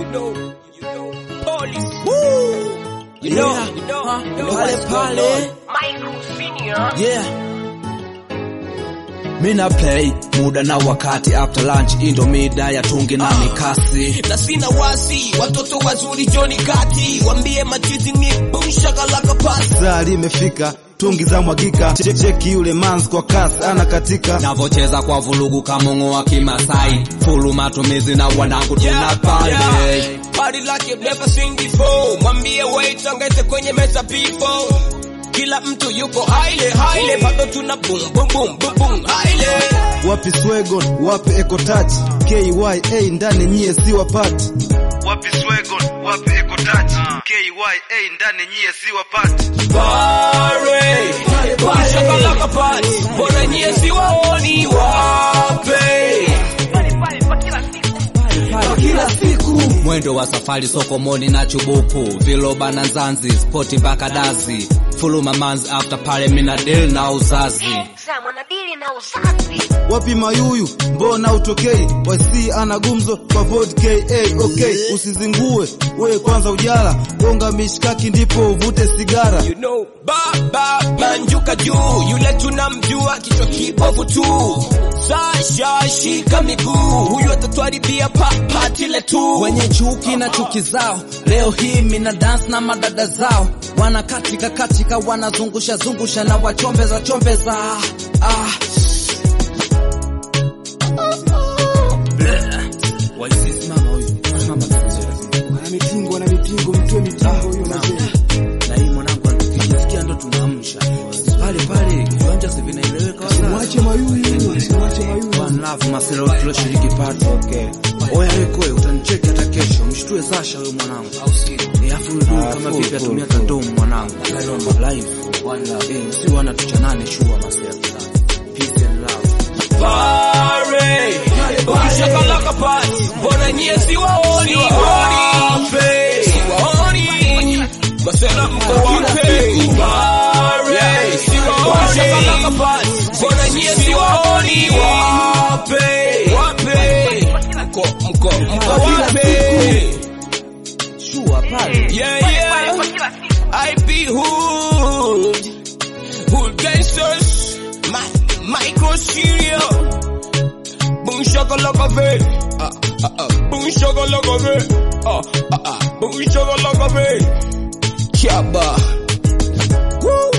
know, you know, police. Woo! You know, Yeah. you know, Huh? you know Pale what's going pale. on. Michael Senior. Yeah. Mina play muda na wakati after lunch indo mida ya tungi na mikasi na sina wasi watoto wazuri Johnny Kati wambie machizi ni boom shakalaka pasi saa limefika tungi za mwagika Che- cheki yule mans kwa kasi anakatika navocheza kwa vulugu kamongo wa kimasai fulu matumizi na wanangu tunapande Party like you've never seen before mwambie wait ongeze kwenye meza people kila mtu yuko haile haile bado tuna boom boom boom boom boom haile wapi swegon wapi ekotach kya ndani nyie si wapati wapi swegon wapi ekotach kya ndani nyie si wapati Pare boom shakalaka pasi mbona nyie si waoni wape kila siku mwendo wa safari sokomoni na chubuku viloba na nzanzi spoti mpaka dazi fulu mamanzi after pale mina deal na uzazi Sam anadili na uzazi. wapi mayuyu mbona utokei wasi ana gumzo kwa vodka okay usizingue we kwanza ujala gonga mishkaki ndipo uvute sigara You know, baba banjuka juu, yule tunamjua kichwa kibovu tu. Sasha shika miguu, huyu atatwaribia pa patile tu. wenye chuki na chuki zao leo hii mina dance na madada zao wana katika katika wanazungusha zungusha na wachombeza chombeza ah. Waisimama huyu. Mama Wana mitingo, wana mitingo, mtoe mitingo hiyo mazee. na hii mwanangu tukijasikia ndo tunaamsha pale pale viwanja si vinaeleweka wala Mwache mayuyu, mwache mayuyu. One love maselo tuloshiriki party okay. Oya wewe utanicheki hata kesho, mshtue Sasha huyo mwanangu. Au si? Eh, afu huyu dude kama vipi atumia kandomu mwanangu. Live. One love. Eh, si wana tuchanane shua maselo. Peace and love. Pare, ukishakalaka pasi, mbona nyie si waoni wape? Si waoni, masela mko wape? Pare, si waoni, ukishakalaka pasi, mbona nyie si waoni wape? Wape, mko mko mko wape? Shua pale. Yeah, yeah. I be hood. Hood gangsters. My, micro cereal. Boom shaka like a vet. Uh, uh, uh. Boom shaka like a vet. Uh, uh, uh. Boom shaka like a vet. Chaba. Woo.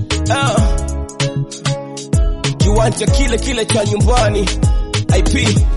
Uh. Kiwanja kile kile cha nyumbani. IP